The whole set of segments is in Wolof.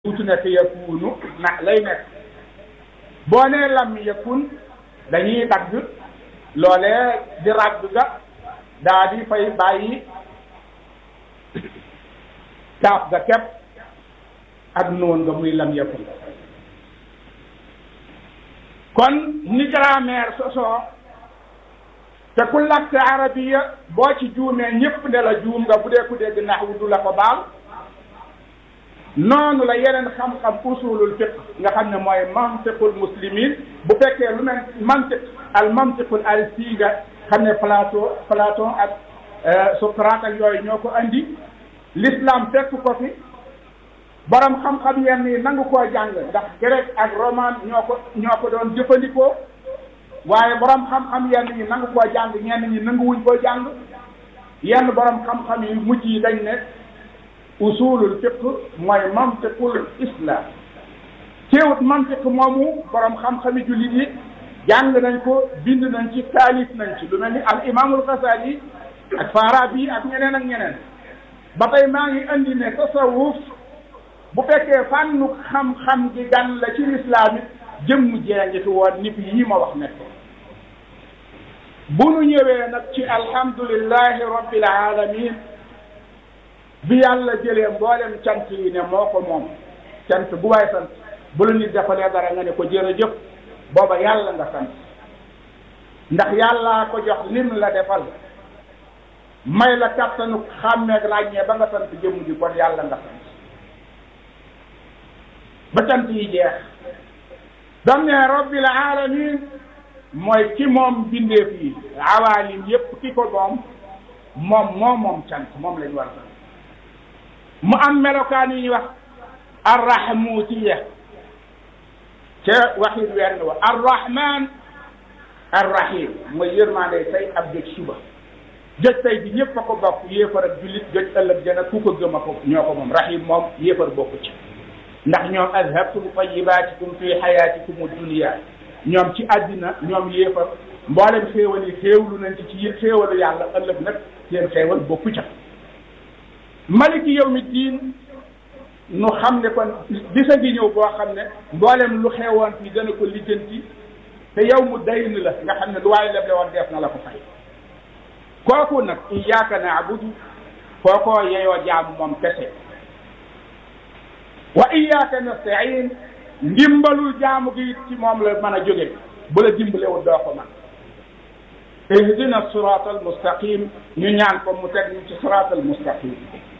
wutu nekk yakunu na lay nekk boo nee lam yakun dañuy dagg loolee di ràgg ga daa di fay bàyyi kaaf ga kepp ak noon nga muy lam yakun kon ni grammaire sosoo te ku làkk arabiya boo ci juumee ñépp ne la juum nga bu dee ku dégg naxwu du la ko baal noonu la yeneen xam-xam usulul fiq nga xam ne mooy mantiqul muslimin bu fekkee lu mel mantiq al mantiqul al siiga xam ne Platon Platon ak Socrate ak yooyu ñoo ko andi l'islam fekk ko fi borom xam-xam yenn yi nangu koo jàng ndax grec ak roman ñoo ko ñoo ko doon jëfandikoo waaye borom xam-xam yenn yi nangu koo jàng ñenn ñi nanguwuñ koo jàng yenn borom xam-xam yi mujj yi dañ ne usulul fiq mooy mantiqul islam teewut mantiq moomu borom xam-xami jullit yi jàng nañ ko bind nañ ci taalif nañ ci lu mel ni al imaamul Xasaali ak Farabi ak ñeneen ak ñeneen ba tey maa ngi andi ne tasawuf bu fekkee fànnu xam-xam gi gan la ci lislaam it jëmm jee ngi fi woon nit yi ma wax nekk bu nu ñëwee nag ci alhamdulillahi rabbil alamin bi yàlla jëlee mboolem cant yi ne moo ko moom cant bu waay sant bu la nit defalee dara nga ne ko jërëjëf booba yàlla nga sant ndax yàllaa ko jox lim la defal may la kattanu xàmmeeg ràññee ba nga sant jëmm ji kon yàlla nga sant ba cant yi jeex dam ne rabbil alamin mooy ki moom bindeef yi awaalim yépp ki ko moom moom moo moom cant moom lañ war a sant mu am melokaan yu ñuy wax arrahmutiya ca waxit wenn wa arrahman arrahim mooy yërmande tey ab jëj suba jëj tey bi ñëpp a ko bokk yéefar ak jullit jëj ëllëg jana ku ko gëm a ko ñoo ko moom rahim moom yéefar bokku ci ndax ñoom azhabtum tayyibatikum fi hayatikum dunya ñoom ci àddina ñoom yéefar mboolem xéewal yi xéewlu nañ ci ci xéewalu yàlla ëllëg nag seen xéewal bokku ca maliki yawmi diin nu xam ne kon bisa ngi ñëw boo xam ne mboolem lu xewoon fi dana ko lijjanti te yow mu dayn la nga xam ne lu waaye leble woon def na la ko fay kooku nag iyyaka na'budu kookoo yeyoo jaamu moom kese wa iyyaka nasta'in ndimbalul jaamu gi ci moom la mën a jóge bu la dimbalewul doo ko man ihdina sirat al mustaqim ñu ñaan ko mu teg ñu ci sirat al mustaqim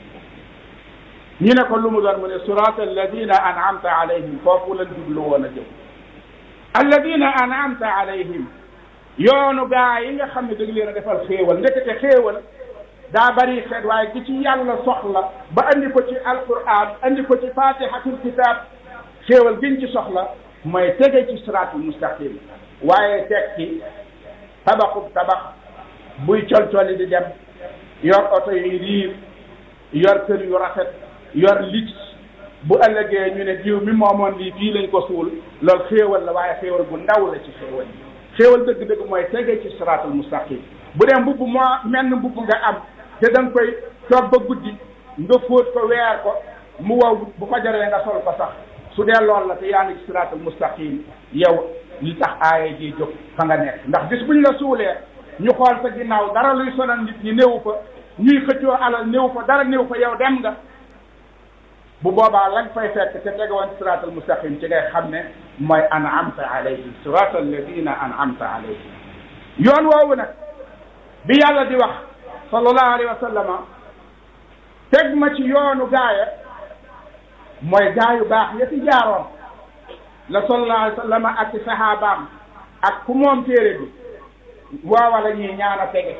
ñu ne ko lu mu doon mu ne sirat alladina an'amta alayhim foofu lañ jublu woon a jëm alladina an'amta alayhim yoonu gaa yi nga xam ne dëgg leen a defal xéewal ndekete xéewal daa bari xeet waaye gi ci yàlla soxla ba andi ko ci alquran andi ko ci fatihatul kitab xéewal giñ ci soxla mooy tege ci siraatul mustaqim waaye teg ci tabaxub tabax buy colcoli di dem yor oto yu riir yor kër yu rafet yor lit bu ëllëgee ñu ne diw mi moomoon lii fii lañ ko suul loolu xéewal la waaye xéewal bu ndaw la ci xéewal yi xéewal dëgg-dëgg mooy tege ci siraatul mustaqim bu dee mbubb moo menn mbubb nga am te da nga koy toog ba guddi nga fóot ko weer ko mu wow bu ko jaree nga sol ko sax su dee lool la te yaa ngi ci siraatul mustaqim yow li tax aaya ji jóg fa nga nekk ndax bis buñ la suulee ñu xool sa ginnaaw dara luy sonal nit ñi néew fa ñuy xëccoo alal néew fa dara néew fa yow dem nga bu boobaa lañ fay fekk te tegewoon siraatul mustaqim ci ngay xam ne mooy an'amta alayhim siraatal ladina an'amta alayhim yoon woowu nag bi yàlla di wax sallallahu alayhi wa sallama teg ma ci yoonu gaaya mooy gaayu baax ya ci jaaroon la sallallahu alayhi wa sallama ak ci saxaabaam ak ku moom téere bi waawa la ñuy ñaan a tege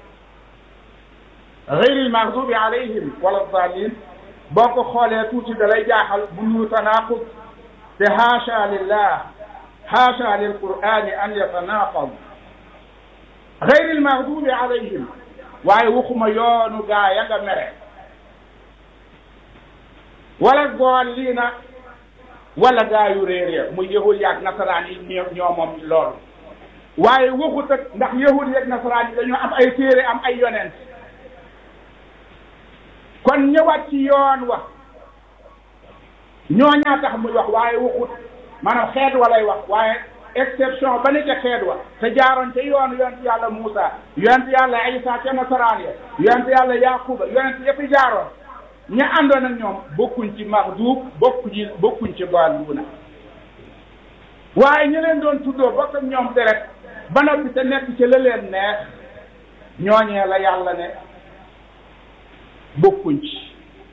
ghayril maghdubi alayhim wala daalin boo ko xoolee tuuti da lay jaaxal bu nuru tanaqud te haasha lillah haasha lil qur'ani an yatanaqad ghayril maghdubi alayhim waaye waxuma yoonu gaa ya nga mere wala daalliina wala gaa yu réeree muy yahud yaag nasaraan yi ñoo ñoo moom loolu waaye waxut ak ndax yahud yaag nasaraan yi dañoo am ay téere am ay yonent kon ñëwaat ci yoon wa ñooñaa tax muy wax waaye waxut maanaam xeet walay wax waaye exception ba ne ca xeet wa te jaaroon ca yoonu yonent yàlla Muusa yonent yàlla Isa ca nasaraan ya yonent yàlla Yaquba yonent yëpp jaaroon ña àndoon ak ñoom bokkuñ ci maxduub bokkuñ bokkuñ ci daalluuna waaye ñu leen doon tuddoo bokk ak ñoom deret ba noppi te nekk ci la leen neex ñooñee la yàlla ne bokkuñ ci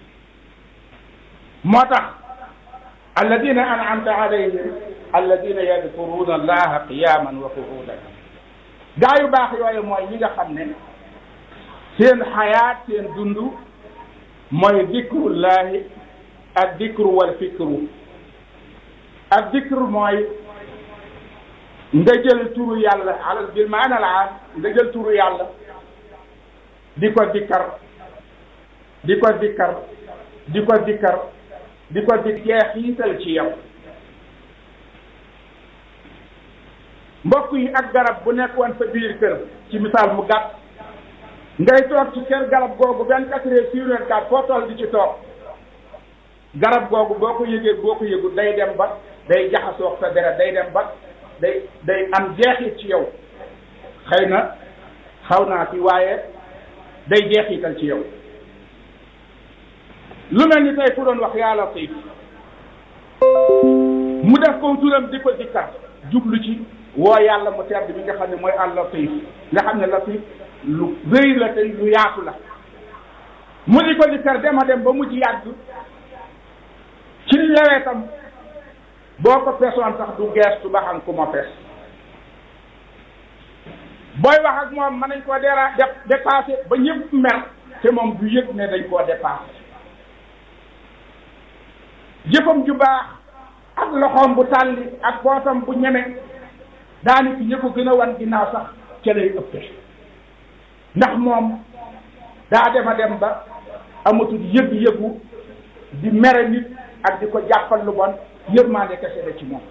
moo tax alladina an'amta alayhim alladina yadkuruna allaha qiyaman wa qu'udan gaa yu baax yooyu mooy ñi nga xam ne seen xayaat seen dund mooy dikrullahi ak dikru wal fikru ak dikru mooy nga jël turu yàlla alal bil maana al aam nga jël turu yàlla di ko dikkar di ko dikkar di ko dikkar di ko di jeexiital ci yow mbokk yi ak garab bu nekkoon sa biir kër ci misaal mu gàtt ngay toog ci kër garab googu vingt quatre heures sur vingt quatre foo toll di ci toog garab googu boo ko yëgee boo ko yëgul day dem ba day jaxasoo sa deret day dem ba day day am jeexit ci yow xëy na xaw naa ci waaye day jeexital ci yow lu mel ni tey ku doon wax yaa latif mu def ko turam di ko dikkar jublu ci woo yàlla mu tedd bi nga xam ne mooy al latif nga xam ne latif lu rëy la te lu yaatu la mu di ko dikkar dema dem ba mujj yàgg ci lewetam boo ko pesoon sax du geestu ba xam ku ma pes booy wax ak moom mën nañ koo dera def dépassé ba ñëpp mer te moom du yëg ne dañ koo dépassé jëfam ju baax ak loxoom bu tàlli ak bootam bu ñeme daani ki ñë ko gën a wan ginnaaw sax ca lay ëppe ndax moom daa dema dem ba amatul yëg-yëgu di mere nit ak di ko jàppal lu bon yërmande kese la ci moom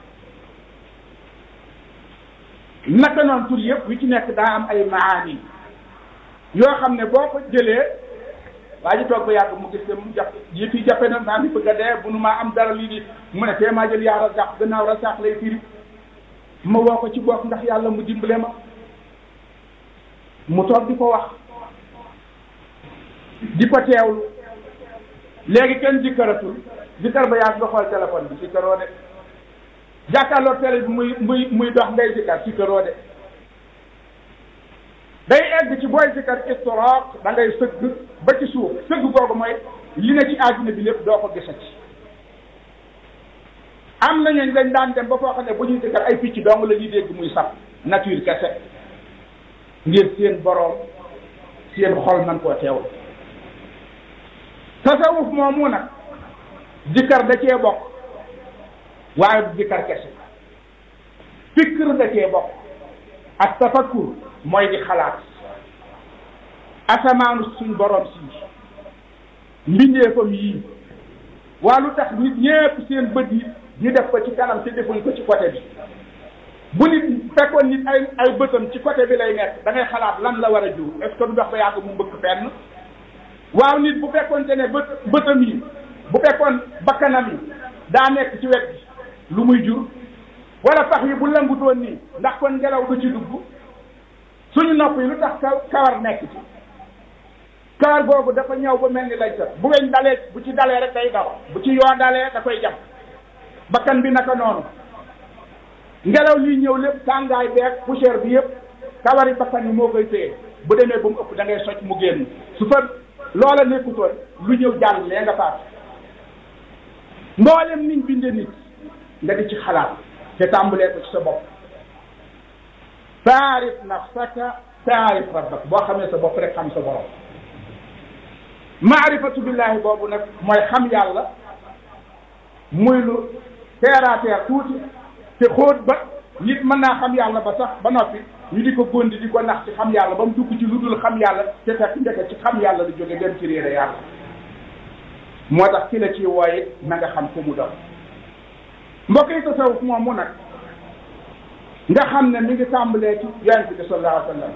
naka noonu tur yëpp wi ci nekk daa am ay maani yoo xam ne boo ko jëlee waa ji toog ba yàgg mu gis ne mu jàpp yi fi jàppe na maa ngi bëgg a dee bu nu maa am dara lii di mu ne tee maa jël yaa razaq gannaaw razaq lay firi ma woo ko ci bopp ndax yàlla mu dimbale ma mu toog di ko wax di ko teewlu léegi kenn jikkaratul jikkar ba yàgg nga xool téléphone bi sikkaroo de jàkkaarloo télé bi muy muy muy dox ngay jikkar sikkaroo de day egg ci booy jikkar istiraaq da ngay sëgg ba ci suuf sëgg googu mooy li ne ci àdduna bi lépp doo ko gisati am na ñooñ dañ daan dem ba foo xam ne bu ñuy jikkar ay picc dong la ñuy dégg muy sab nature kese ngir seen boroom seen xol man koo teewul tasawuf moomu nag jikkar da cee bokk waaye du jikkar kese fikr da cee bokk ak tafakkur mooy di xalaat asamaanu suñ borom si mbindeefam yii waa lu tax nit ñépp seen bët yi ñu def ko ci kanam te defuñ ko ci côté bi bu nit fekkoon nit ay ay bëtam ci côté bi lay nekk da ngay xalaat lan la war a jur est-ce que du dox ba yàgg mu mbëkk fenn waaw nit bu fekkoonte ne bët bëtam yi bu fekkoon bakkanam yi daa nekk ci wet bi lu muy jur wala pax yi bu lëngutoon nii ndax kon ngelaw du ci dugg suñu nopp yi lu tax kawar nekk ci kawar googu dafa ñëw ba mel ni lay sat bu weñ dalee bu ci dalee rek day daw bu ci yoo dalee da koy jam bakkan bi naka noonu ngelaw liy ñëw lépp tàngaay beeg poussière bi yëpp kawari bakkan yi moo koy téye bu demee ba mu ëpp da ngay socc mu génn su fa loola nekkutoon lu ñëw jàll lee nga faat mboolem niñ binde nit nga di ci xalaat te tàmbalee ko ci sa bopp taarif nafsaka taarif rabbak boo xamee sa bopp rek xam sa borom maarifatu billahi boobu nag mooy xam yàlla muy lu terre à terre tuuti te xóot ba nit mën naa xam yàlla ba sax ba noppi ñu di ko góndi di ko nax ci xam yàlla ba mu dugg ci lu dul xam yàlla te fekk njëkk ci xam yàlla lu jóge dem ci réere yàlla moo tax ki la ci wooye na nga xam fu mu doon mbokk yi tasawuf moom mu nag nga xam ne mi ngi tàmbalee ci yonent bi sallallahu alayhi wa sallam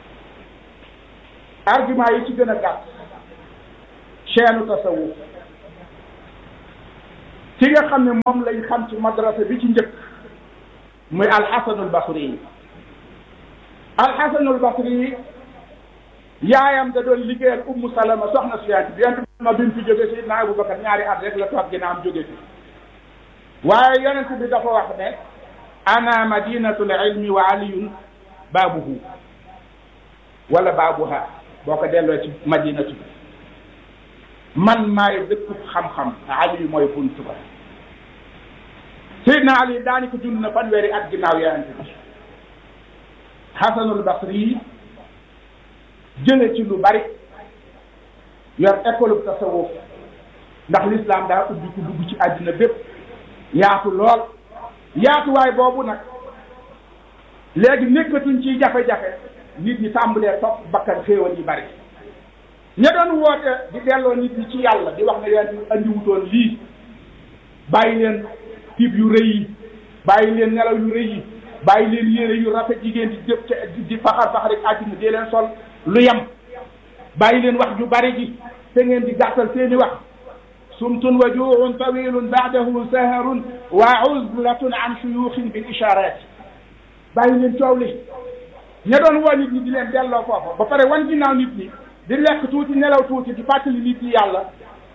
argument yi ci gën a gàtt chaîne tasawuf ki nga xam ne moom lañ xam ci madrasa bi ci njëkk muy alxasanul basri yi alxasanul basri yi yaayam da doon liggéeyal ummu salama soxna si yonent bi yonent ma bi mu fi jóge si na abubakar ñaari at rek la toog ginnaaw am jóge fi waaye yonent bi dafa wax ne ana madinatul ilmi wa aliyun baabuhu wala baabuha boo ko delloo ci madinatu bi man maay dëkku xam-xam ali mooy buntu ba Seydina Ali daani ko dund na fanweeri at ginnaaw yonent bi Hasanul Basri yi jële ci lu bari yor école bu tasawuf ndax l'islam daa ubbi ku dugg ci àddina bépp yaatu lool yaatuwaay boobu nag léegi nekkatuñ ci jafe-jafe nit ñi tàmbalee topp bakkan xéewal yi bari ña doon woote di delloo nit ñi ci yàlla di wax ne yonent bi andiwutoon lii bàyyi leen tiib yu rëy yi bàyyi leen nelaw yu rëy yi bàyyi leen yére yu rafet jigéen di jëf ca di faxar faxar rek àddina dee leen sol lu yem bàyyi leen wax ju bari ji te ngeen di gàttal seeni wax sumtun wa juuxun tawilun baadahu saharun wa uzlatun an shuyuxin bil isharat bàyyi leen coow li ña doon woo nit ñi di leen delloo foofa ba pare wan ginnaaw nit ñi di lekk tuuti nelaw tuuti di fàttali nit ñi yàlla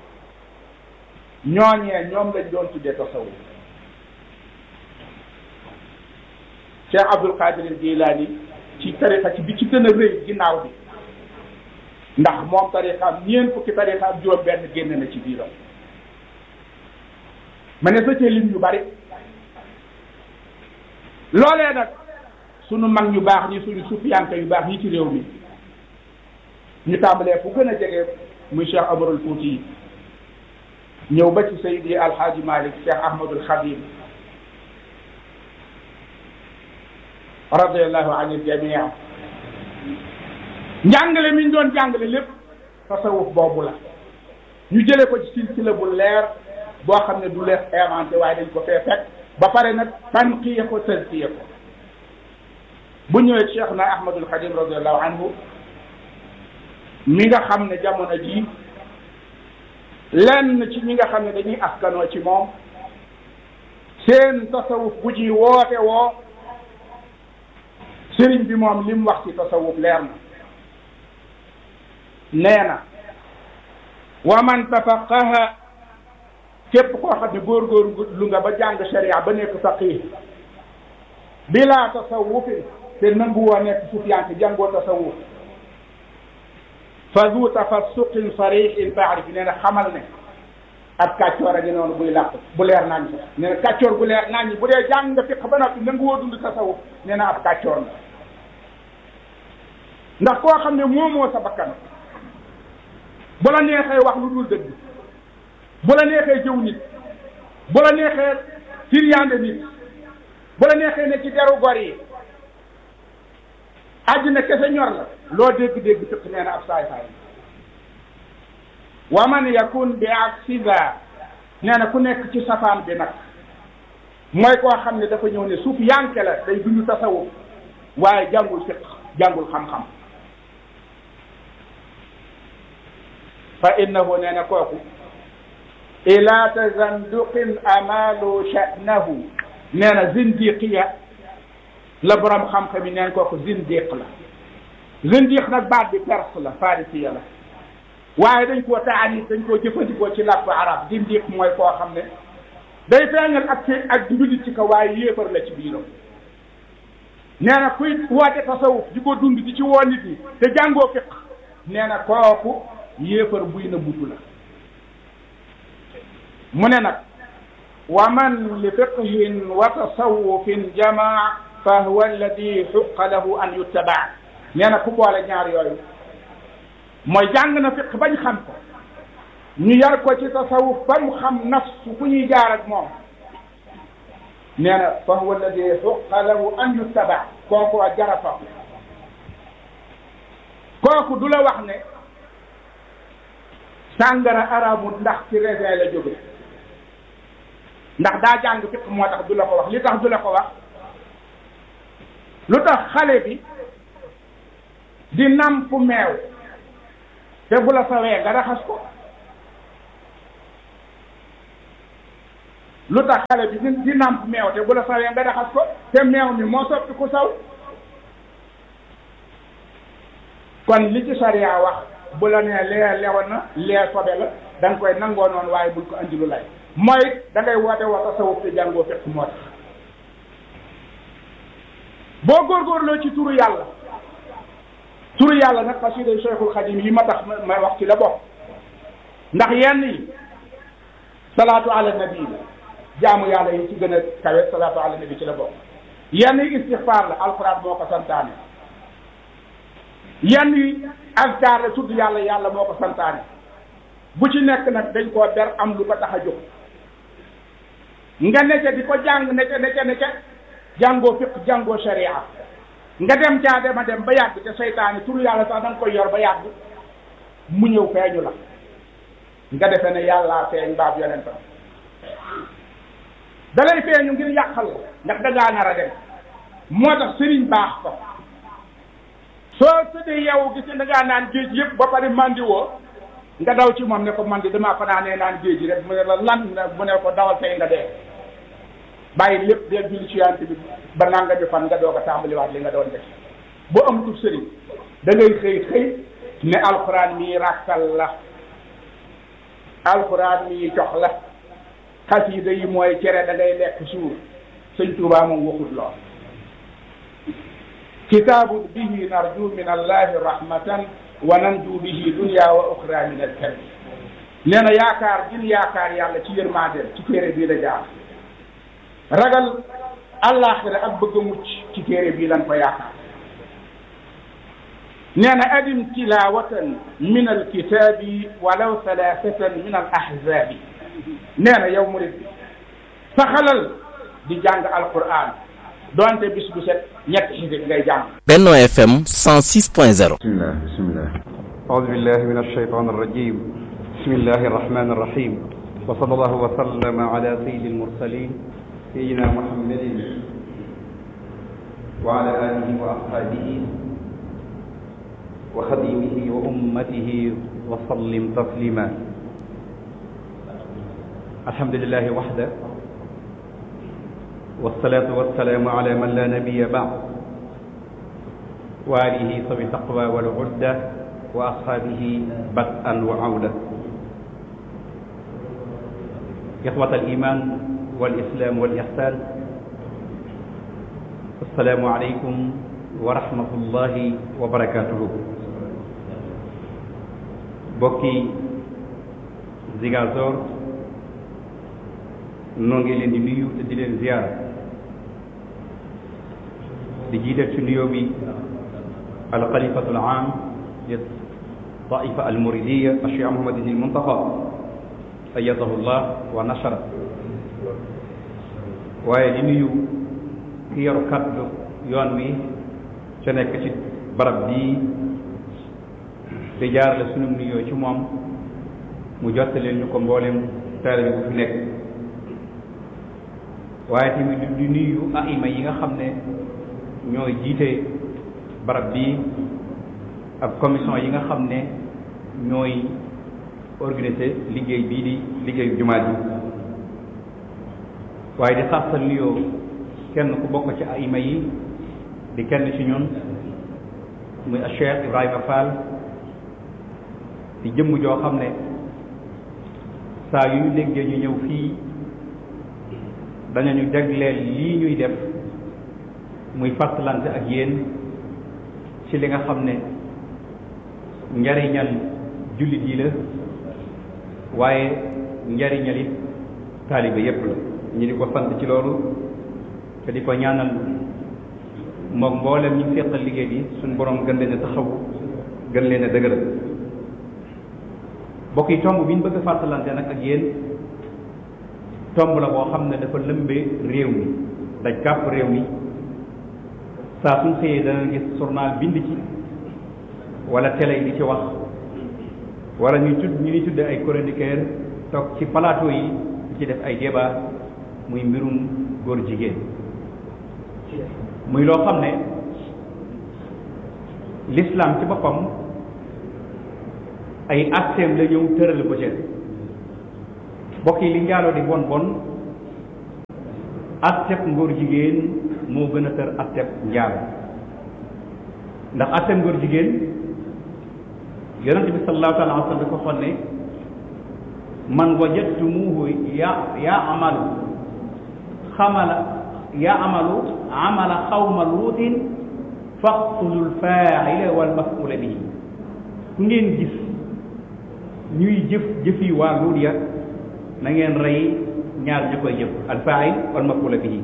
ñooñee ñoom lañ doon tuddee tasawuf Cheikh Abdul Qadir Jilani ci tariqa ci bi ci gën a rëy ginnaaw bi ndax moom tariqaam ñeent fukki tariqaam juróom benn génn na ci biiram ma ne sa cee lim yu bari loolee nag sunu mag ñu baax ñi suñu sufiyanke yu baax ñi ci réew mi ñu tàmbalee fu gën a jege muy Cheikh Amarul Fouti yi ñëw ba ci Seydi Alhaaji Malik Cheikh Ahmadul Khadim radiallahu an il jamia njàngale mi ñu doon jàngale lépp tasawuf boobu la ñu jële ko ci silsila bu leer boo xam ne du leer inventé waaye dañ ko fee fekk ba pare nag tanqiya ko tazkiya ko bu ñëwee Cheikh na Ahmadul Khadim radiallahu anhu mi nga xam ne jamono jii lenn ci ñi nga xam ne dañuy askanoo ci moom seen tasawuf bu ji woote woo sëriñ bi moom li mu wax ci tasawuf leer na nee na wa man tafaqaha képp koo xam ne góorgóor lu nga ba jàng sharia ba nekk faqih bila tasawufin te nangu woo nekk sufiyanke jàngoo tasawuf fa zu tafassuqin sarihin faarif nee na xamal ne ab kàccoor a ngi noonu buy làq bu leer naañ sax nee na kàccoor bu leer naañ bu dee jàng nga fiq ba noppi nangu woo dund tasawuf nee na ab kàccoor la ndax koo xam ne moomoo sa bakkan bu la neexee wax lu dul dëgg bu la neexee jëw nit bu la neexee firyaande nit bu la neexee ne ci deru gor yi àddina kese ñor la loo dégg-dégg fiq nee na ab saay saay wa man yakun bi aksiza nee na ku nekk ci safaan bi nag mooy koo xam ne dafa ñëw ne suuf yanke la day dund tasawuf waaye jàngul fiq jàngul xam-xam fa innahu nee na kooku ila tazanduqin amalu sha'nahu nee na zindiqiya la borom xam-xam yi neen kooku zindiq la zindiq nag baat bi perse la farisiya la waaye dañ koo taanit dañ koo jëfandikoo ci làkku arab zindiq mooy koo xam ne day feeñal ak ci ak njulit ci ko waaye yéefar la ci biiram nee na kuy woote tasawuf di ko dund di ci woo nit ñi te jàngoo fiq nee na kooku yéefar buy na butu la mu ne nag wa man li fiqhin wa tasawufin jamaa fa huwa alladi xuqa lahu an yuttabaa nee na ku boole ñaar yooyu mooy jàng na fiq bañ xam ko ñu yar ko ci tasawuf ba mu xam nafsu fu ñuy jaar ak moom nee na fa huwa alladi xuqa lahu an yuttabaa kooku a jarafa kooku du la wax ne sàngara arabu ndax ci raisin la jóge ndax daa jàng fiq moo tax du la ko wax li tax du la ko wax lu tax xale bi di namp meew te bu la sawee nga raxas ko lu tax xale bi di di nàmp meew te bu la sawee nga raxas ko te meew mi moo soppi ku saw kon li ci sariya wax bu la nee lee lewoon na lee sobe la da nga koy nangoo noonu waaye bul ko andi lu lay mooy da ngay woote wa tasawuf te jàngoo fekk moo tax boo góorgóorloo ci turu yàlla turu yàlla nag xasida Cheikhul Xadim yi ma tax ma wax ci la bokk ndax yenn yi salaatu ala nabi la jaamu yàlla yi ci gën a kawe salaatu ala nabi ci la bokk yenn yi istixfaar la alxuraan moo ko santaane yenn yi azkar la tudd yàlla yàlla moo ko santaane bu ci nekk nag dañ koo ber am lu ko tax a jóg nga necce di ko jàng necce necce necce jàngoo fiq jàngoo sharia nga dem caa dema dem ba yàgg te seytaane turu yàlla sax da nga koy yor ba yàgg mu ñëw feeñu la nga defe ne yàllaa feeñ baab yonentam da lay feeñu ngir yàqal la ndax da ngaa nar a dem moo tax sëriñ baax ko soo tëddee yow gis da ngaa naan géej yëpp ba pare mandi woo nga daw ci moom ne ko man di damaa fanaanee naan géej rek mu ne la lan mu ne ko dawal tey nga dee bàyyi lépp dee julli ci yant bi ba nanga bi fan nga doog a tàmbaliwaat li nga doon def bu amatul sëriñ da ngay xëy xëy ne alxuraan mii ràkkal la alxuraan mii jox la xasiida yi mooy cere da ngay lekk suur sëñ Tuubaa moom waxut lool kitaabun bihi narju min allahi rahmatan wa nanju bihi dunya wa uxra min alkarbi nee na yaakaar gin yaakaar yàlla ci yërmandeel ci téere bii la jaar ragal àllaaxira ak bëgg a mucc ci téere bii lan ko yaakaar nee na adim tilawatan min alkitaabi walaw thalathatan min al ahzabi nee na yow murid bi saxalal di jàng alquran doonte bis bu set ñetti xisib ngay jàng Benno FM 106.0 بسم الله بسم الله أعوذ بالله من الشيطان الرجيم بسم الله الرحمن الرحيم وصلى الله وسلم على سيد المرسلين سيدنا محمد وعلى آله وأصحابه وخديمه وأمته وسلم تسليما الحمد لله وحده والصلاة والسلام على من لا نبي بعد وآله صبي التقوى والعدة وأصحابه بدءا وعودة إخوة الإيمان والإسلام والإحسان السلام عليكم ورحمة الله وبركاته بوكي زيغازور نونغي لين دي نيو دي لين زيارة di jiital ci nuyoo bi alxalifatu alam li taifa almuridiya alcheikh mohamadin il muntaxa ayadahu llah wa nashara waaye di nuyu ki yoru kaddu yoon wi ca nekk ci barab bii di jaarale sunu nuyoo ci moom mu jottaleel ñu ko mboolem taalibe bu fi nekk waaye tamit di nuyu aima yi nga xam ne ñooy jiite barab bi ak commission yi nga xam ne ñooy organiser liggéey bii di liggéeyu jumaa ji waaye di xaasal nuyoo kenn ku bokk ci aima yi di kenn ci ñun muy Cheikh Ibrahima Fall di jëmm joo xam ne saa yu ñu déggee ñu ñëw fii dañu jagleel lii ñuy def muy fàttalante ak yéen ci li nga xam ne njariñal jullit yi la waaye njariñal it taaliba yépp la ñu di ko sant ci loolu te di ko ñaanal moom mboolem ñu seqal liggéey bi suñu borom gën leen a taxaw gën leen a dëgëral bokk yi tomb bi ñu bëgg a fàttalante nag ak yéen tomb la boo xam ne dafa lëmbee réew mi daj kàpp réew mi saa suñ xëyee dana gis journal bind ci wala télé yi di ci wax wala ñuy tudd ñu ñuy tudde ay chroniqueur toog ci plateau yi di ci def ay débat muy mbirum góor jigéen muy loo xam ne l'islam ci boppam ay acteem la ñëw tëral ko ci bokk yi li njaaloo di bon bon atteb ngóor jigéen moo gën a tër atteb njaalo ndax atteb ngóor jigéen yonente bi sallallahu taala wa sallam da ko xoon ne man wajadtumuhu ya yaamalu xamala yaamalu amala xawma luutin faqtulu lfaaila walmafula bihi ku ngeen gis ñuy jëf jëfi waa luut ya na ngeen rey ñaar ñu koy jëf alfaail walmafula bihi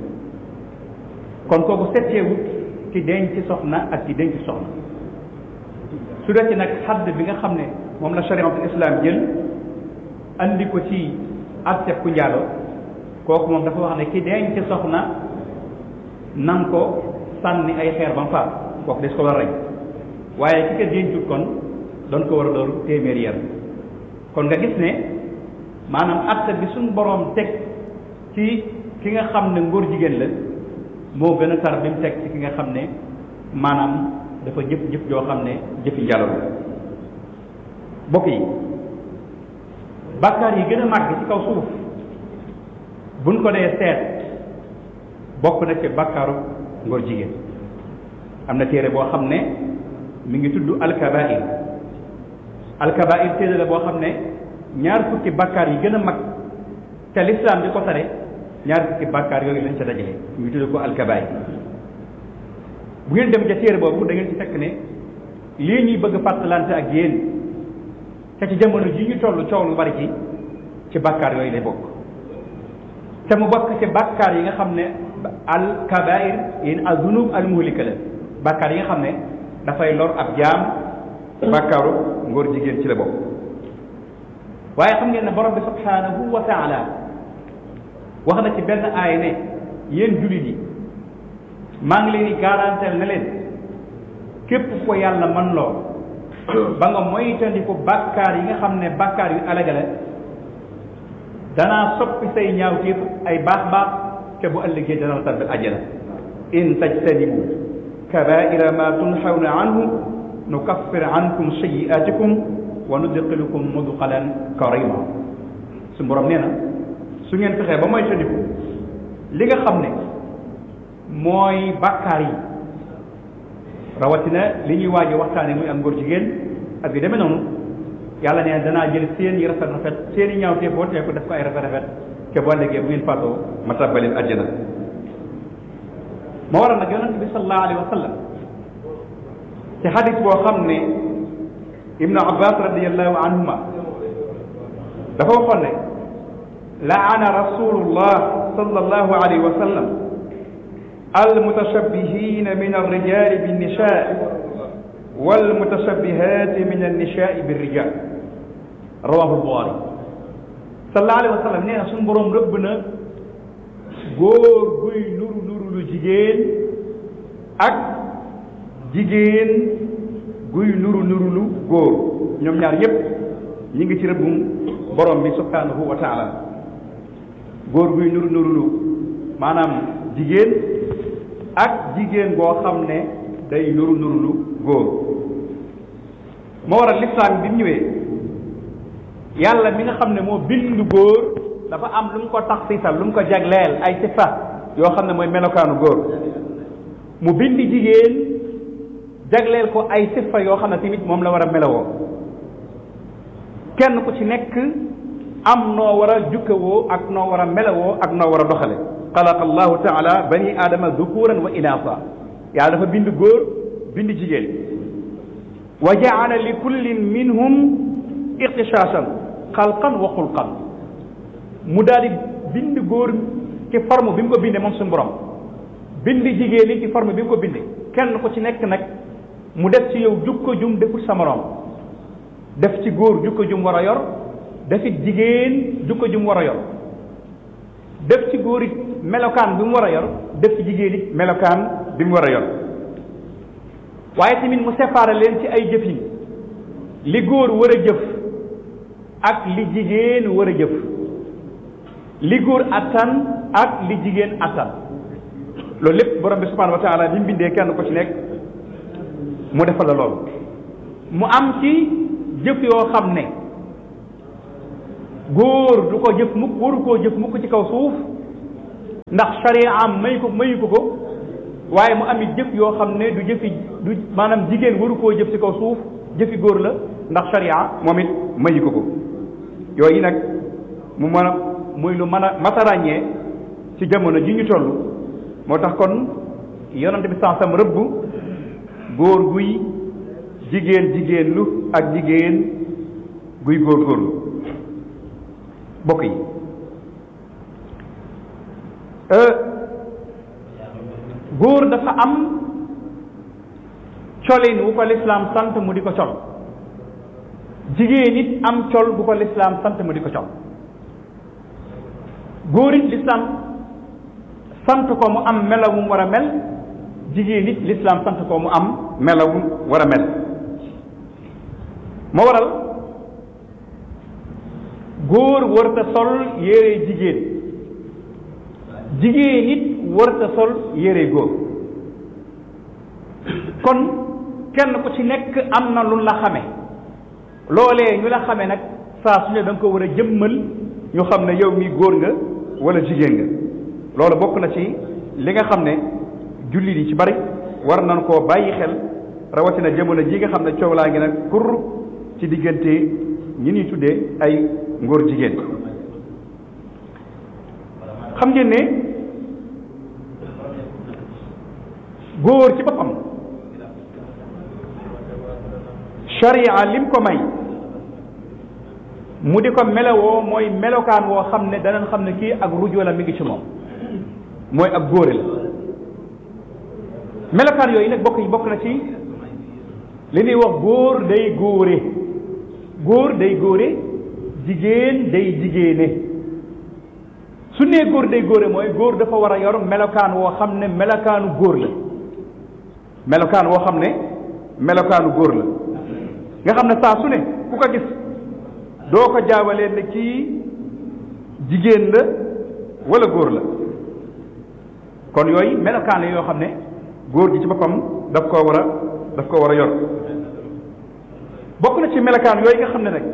kon kooku setteewut ci denc soxna ak ci denc soxna su dee ci nag xadd bi nga xam ne moom la chariatul islam jël andi ko ci atteb ku njaalo kooku moom dafa wax ne ki denc soxna nan ko sànni ay xeer ba mu faat kooku des ko war a rey waaye ki ko dencut kon doon ko war a door téeméer yar kon nga gis ne maanaam atte bi suñ boroom teg ci ki nga xam ne ngóor jigéen la moo gën a tar bi mu teg ci ki nga xam ne maanaam dafa jëf jëf joo xam ne jëfi njalo la bokk yi bàkkaar yi gën a màgg ci kaw suuf buñ ko dee seet bokk na ci bàkkaaru ngóor jigéen am na téere boo xam ne mi ngi tudd alkabair alkabair téere la boo xam ne ñaar fukki bàkkaar yi gën a mag te lislaam di ko tare ñaar fukki bàkkaar yooyu lañ ca dajale mi ngi tudd ko alkabair bu ngeen dem ca téere boobu da ngeen ci fekk ne lii ñuy bëgg fàttalante ak yéen te ci jamono ji ñu toll coow lu bari ci ci bàkkaar yooyu lay bokk te mu bokk ci bàkkaar yi nga xam ne al kabair yéen al dunub al muhlika la bàkkaar yi nga xam ne dafay lor ab jaam bàkkaaru ngóor jigéen ci la bokk waaye xam ngeen ne borom bi subhanahu wa taala wax na ci benn aay ne yéen jullit yi maa ngi leen di garanteel ne leen képp ko yàlla man loo ba nga moytandiku bàkkaar yi nga xam ne bàkkaar yu alagale danaa soppi say ñaawteef ay baax baax te bu ëllëgee dana la tabbil ajjana in tajtanibu kabaira ma tunhawna anhu nukaffir ankum sayiatikum wa nudxilukum mudxalan karima su borom nee na su ngeen fexee ba moytandiku li nga xam ne mooy bàkkaar yi rawatina li ñuy waajo waxtaane muy am góor jigéen ak yu demee noonu yàlla nee danaa jël seen yi rafet rafet seen i ñaaw te boo teeku def ko ay rafet rafet te boo léegi bu ngeen faatoo ma tabbaleen àjjana moo waral nag yonente bi sallallahu alayhi wa sallam ci xadis boo xam ne ibnu abbas radiallahu anhuma dafa waxoon ne laana rasulullah sallallahu alayhi wa sallam المتشبهين من الرجال بالنساء والمتشبهات من النساء بالرجال رواه البخاري صلى الله عليه وسلم nee na suñu boroom rëbb na góor guy nuru nuru lu jigéen ak jigéen guy nuru nuru lu góor ñoom ñaar yépp ñi ngi ci rëbbum borom bi subhanahu wa taala góor guy nuru nuru lu maanaam jigéen ak jigéen boo xam ne day nuru nuru lu góor moo waral lislaam bi mu ñëwee yàlla mi nga xam ne moo bind góor dafa am lu mu ko taxsisal lu mu ko jagleel ay sifa yoo xam ne mooy melokaanu góor mu bind jigéen jagleel ko ay sifa yoo xam ne tamit moom la war a melowoo kenn ku ci nekk am noo war a jukkawoo ak noo war a melowoo ak noo war a doxale xalaqa allahu taala bani aadama dukuran wa inaasa yàlla dafa bind góor bind jigéen wa jaala li kullin minhum ixtisaasan xalqan wa xulqan mu daal di bind góor ci forme bi mu ko bindee moom suñu borom bind jigéen yi ci forme bi mu ko bindee kenn ku ci nekk nag mu def ci yow jukko jum deful sa morom def ci góor jukko jum war a yor defit jigéen jukko jum war a yor def ci góor it melokaan bi mu war a yor def ci jigéen it melokaan bi mu war a yor waaye tamit mu séparé leen ci ay jëfin li góor war a jëf ak li jigéen war a jëf li góor attan ak li jigéen attan loolu lépp borom bi subhanahu wa taala bi mu bindee kenn ko ci nekk mu defal la loolu mu am ci jëf yoo xam ne góor du ko jëf mukk waru koo jëf mukk ci kaw suuf ndax sharia am may ko mayu ko ko waaye mu ami jëf yoo xam ne du jëfi du maanaam jigéen waru koo jëf ci kaw suuf jëfi góor la ndax sharia moom it mayu ko ko yooyu nag mu mën a muy lu mën a mata ràññee ci jamono ji ñu toll moo tax kon yonante bi sansam rëbb góor guy jigéen jigéen lu ak jigéen guy góor góorlu bokk yi góor dafa am colin wu ko lislaam sant mu di ko col jigéen it am col bu ko lislaam sant mu di ko col góor it lislaam sant ko mu am melawum war a mel jigéen it lislaam sant ko mu am melawum war a mel moo waral góor warta sol yére jigéen jigéen it warta sol yére góor kon kenn ku ci nekk am na lu la xame loolee ñu la xame nag saa su ne da nga ko war a jëmmal ñu xam ne yow mi góor nga wala jigéen nga loolu bokk na ci li nga xam ne jullit yi ci bari war nañ koo bàyyi xel rawatina jamono ji nga xam ne coow laa ngi nag kur ci diggante ñi ñuy tuddee ay ngóor jigéen xam ngeen ne góor ci boppam sharia lim ko may mu di ko melowoo mooy melokaan woo xam ne danañ xam ne kii ak rujo la mi ngi ci moom mooy ak góore la melokaan yooyu nag bokk yi bokk na ci li ñuy wax góor day góore góor day góore jigéen day jigéene su nee góor day góore mooy góor dafa war a yor melokaan woo xam ne melokaanu góor la melokaan woo xam ne melokaanu góor la nga xam ne saa su ne ku ko gis doo ko jaawalee ne kii jigéen la wala góor la kon yooyu melokaan la yoo xam ne góor gi ci boppam daf koo war a daf koo war a yor bokk na ci melokaan yooyu nga xam ne nag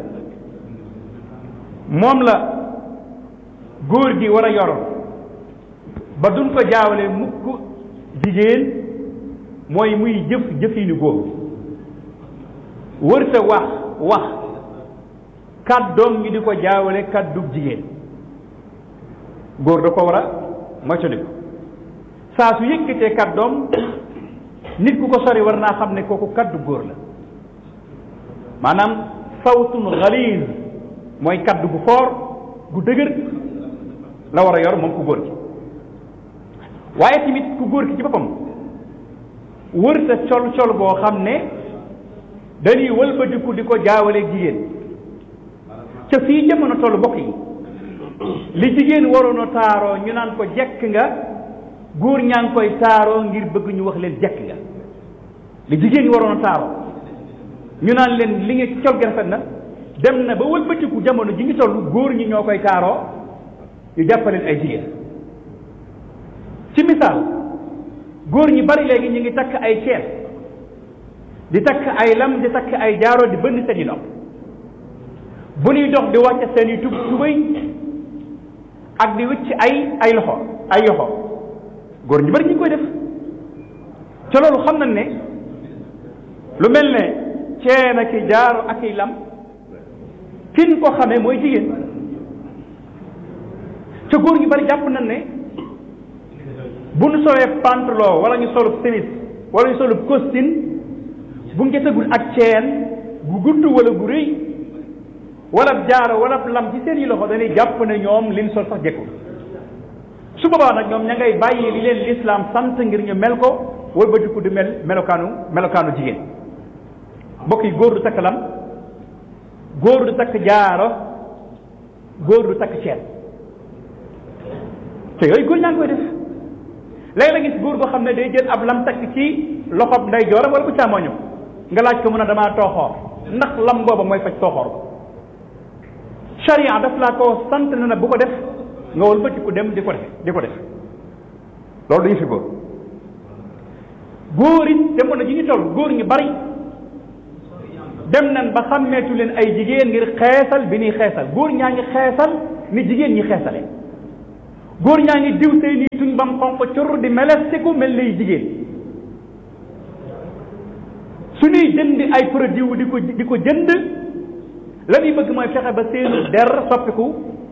moom la góor gi war a yor ba duñ ko jaawale mukk jigéen mooy muy jëf jëfinu góor wërta wax wax kàddoom ngi di ko jaawale kàddu jigéen góor da ko war a moytandiku saa su yëkkatee kàddoom nit ku ko sori war naa xam ne kooku kàddu góor la maanaam sawtun xaliis mooy kàddu gu foor gu dëgër la war a yor moom ku góor gi waaye tamit ku góor gi ci boppam wërta col col boo xam ne dañuy wëlbatiku di ko jaawale jigéen ca fii jamono toll bokk yi li jigéen waroon a taaroo ñu naan ko jekk nga góor ñaa ngi koy taaroo ngir bëgg ñu wax leen jekk nga li jigéen ñi waroon a taaroo ñu naan leen li nga col gi rafet na dem na ba wëlbatiku jamono ji ngi toll góor ñi ñoo koy taaroo ñu jàppaleen ay jigéen ci misaal góor ñi bari léegi ñu ngi takk ay ceen di takk ay lam di takk ay jaaro di bënn seen i nopp bu ñuy dox di wàcce seen i tub tubay ak di wicc ay ay loxo ay yoxo góor ñi bari ñu ngi koy def ca loolu xam nañ ne lu mel ne ceen ak i jaaro ak i lam kin ko xamee mooy jigéen ca góor ñu bari jàpp nañ ne bu ñu solee pantalon wala ñu solub chemise wala ñu solub costume bu ñu gisagul ak ceen gu gudd wala gu rëy wala jaaro wala lam ci seen i loxo dañuy jàpp ne ñoom liñ sol sax jekkul su boobaa nag ñoom ña ngay bàyyi li leen lislaam sant ngir ñu mel ko wëlbatiku di mel melokaanu melokaanu jigéen mbokk yi góor du takk lam góor du takk jaaro góor du takk ceen te yooyu góor ñaa ngi koy def léegi la gis góor goo xam ne day jël ab lam takk ci loxob nday jooram wala bu càmmoñam nga laaj ko mun a damaa tooxoor ndax lam booba mooy faj tooxoor ba charia daf laa ko sant na na bu ko def nga wal bëti ku dem di ko def di ko def loolu dañu fi góor góor it jamono ji ñu toll góor ñu bari dem nañ ba xàmmeetu leen ay jigéen ngir xeesal bi ñuy xeesal góor ñaa ngi xeesal ni jigéen ñi xeesale góor ñaa ngi diw seen i tuñ bam xonq cor di melestiku mel lay jigéen su ñuy jënd ay produit di ko di ko jënd la ñuy bëgg mooy fexe ba seenu der soppiku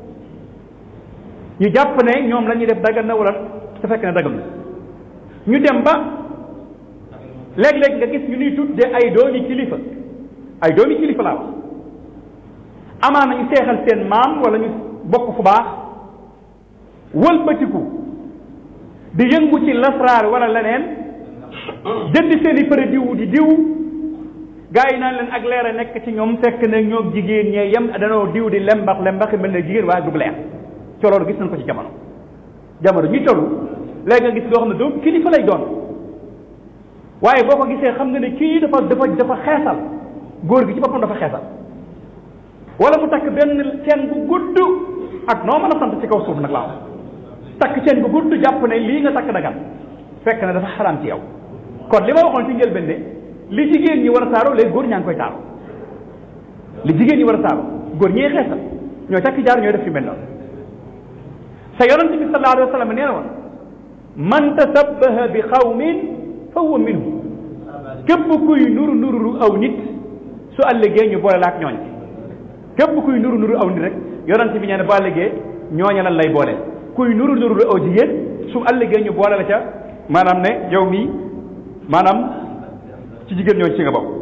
ñu jàpp ne ñoom la ñuy def dagal na wala su fekk ne dagal na ñu dem ba léeg-léeg nga gis ñu nuy tudde ay doomi kilifa ay doomi kilifa laa wax amaan nañu seexal seen maam wala ñu bokk fu baax wëlbatiku di yëngu ci lasraar wala leneen jënd seen i përe diw di diw gaa yi naan leen ak leer a nekk ci ñoom fekk ne ñoom jigéen ñee yem danoo diw di lembax lembax mel ne jigéen waaye dug leer ci loolu gis nañ ko ci jamono jamono ñuy toll léegi nga gis loo xam ne doom kilifa lay doon waaye boo ko gisee xam nga ne kii dafa dafa dafa xeesal góor gi ci boppam dafa xeesal wala mu takk benn ceen bu gudd ak noo mën a sant ci kaw suuf nag laa wax takk ceen bu gudd jàpp ne lii nga takk dagan fekk ne dafa xaraam ci yow kon li ma waxoon ci njëlbeen ne li jigéen ñi war a taaro léegi góor ñaa ngi koy taaro li jigéen ñi war a taaro góor ñee xeesal ñoo takk jaar ñooy def fi mel noonu sa yonent bi sallallahu alayhi wa sallam nee na woon man tasabbaha bi xawmin fa huwa minhu képp kuy nuru nuru aw nit su àllëgee ñu boole la ak ñooñ képp kuy nuru nuru aw nit rek yonent bi nee na bu àllëgee ñooña lan lay boole kuy nuru nuru aw jigéen su àllëgee ñu boole la ca maanaam ne yow mii maanaam ci jigéen ñooñu ci nga bokk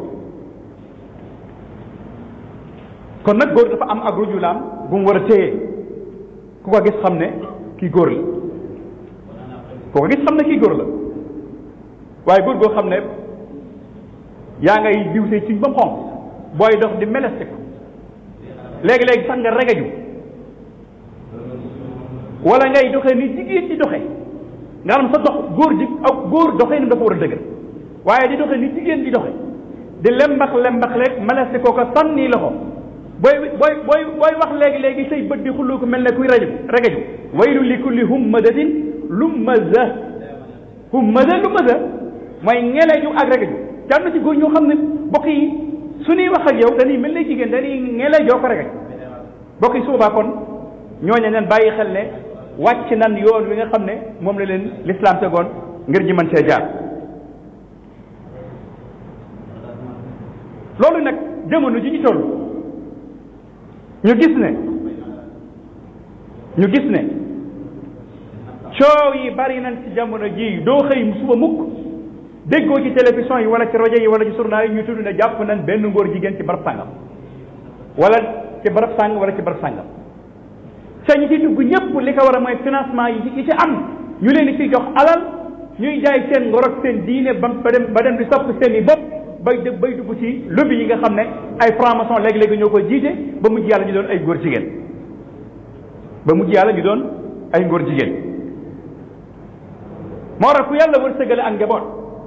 kon nag góor dafa am ak rujulaam bu mu war a téye ku ko gis xam ne kii góor la ku ko gis xam ne kii góor la waaye góor goo xam ne yaa ngay diw see ci ba mu xonq booy dox di meleste ko léegi-léegi sax nga regaju wala ngay doxee ni jigéen di doxe nga xam sa dox góor ji ak góor doxee ni dafa war a dëgër waaye di doxe ni jigéen di doxe di lembax lembax leeg meleste koo ko sànni loxo booy booy booy booy wax léegi-léegi say bët di xullu ko mel ne kuy raju regaju waylu li kulli hummadatin lummaza hummaza lummaza mooy ngeleju ak regaju jàmm na ci góor ñoo xam ne bokk yi su ñuy wax ak yow dañuy mel ne jigéen dañuy ngelejoo ko regaj bokk yi suubaa kon ñooñu leen bàyyi xel ne wàcc nan yoon wi nga xam ne moom la leen lislaam tegoon ngir ñi mën see jaar loolu nag jamono ji ñu toll ñu gis ne ñu gis ne coow yi bari nañ ci jamono ji doo xëy suba mukk déggoo ci télévision yi wala ci rajo yi wala ci journal yi ñu tudd ne jàpp nañ benn ngóor jigéen ci barab sàngam wala ci barab sàng wala ci barab sàngam te ñi ci dugg ñëpp li ko war a mooy financement yi ci yi ci am ñu leen di ciy jox alal ñuy jaay seen ngor ak seen diine ba ba dem ba dem di sopp seen i bopp bay dë bay dugg ci lobby yi nga xam ne ay franc-maçon léegi-léegi ñoo koy jiite ba mujj yàlla ñu doon ay góor jigéen ba mujj yàlla ñu doon ay ngóor jigéen moo tax ku yàlla wërsëgale ak njaboot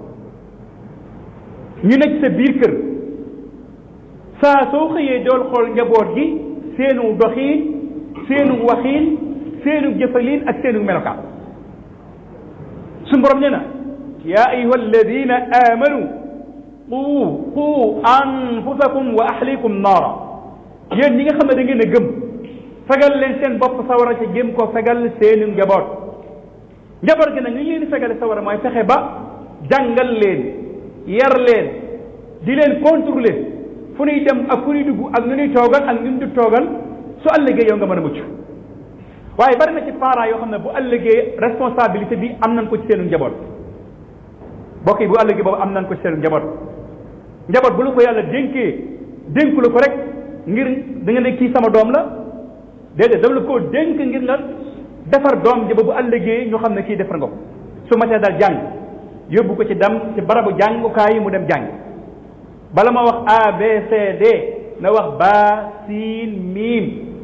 ñu nekk sa biir kër saa soo xëyee dool xool njaboot gi seenu doxiin seenu waxiin seenu jëfaliin ak seenu melokaan suñu borom nee na yaa ayuha alladina amanu qu qu anfusakum wa ahlikum naara yéen ñi nga xam ne da ngeen a gëm fegal leen seen bopp sawara ci gëm ko fegal seenu njaboot njaboot gi nag ñu leen di fegale sawara mooy fexe ba jàngal leen yar leen di leen contrôler fu ñuy dem ak fu ñuy dugg ak nu ñuy toogal ak nu ñu du toogal su ëllëgee yow nga mën a mucc waaye bari na ci parents yoo xam ne bu ëllëgee responsabilité bi am nañ ko ci seenu njaboot bokk yi bu ëllëgee boobu am nañ ko ci seenu njaboot njaboot bu la ko yàlla dénkee dénku la ko rek ngir da nga ne kii sama doom la déedéet dama la koo dénk ngir nga defar doom ji ba bu ëllëgee ñu xam ne kii defar nga ko su matee dal jàng yóbbu ko ci dem ci barabu jàngukaay yi mu dem jàng bala ma wax A B C D na wax ba siin miim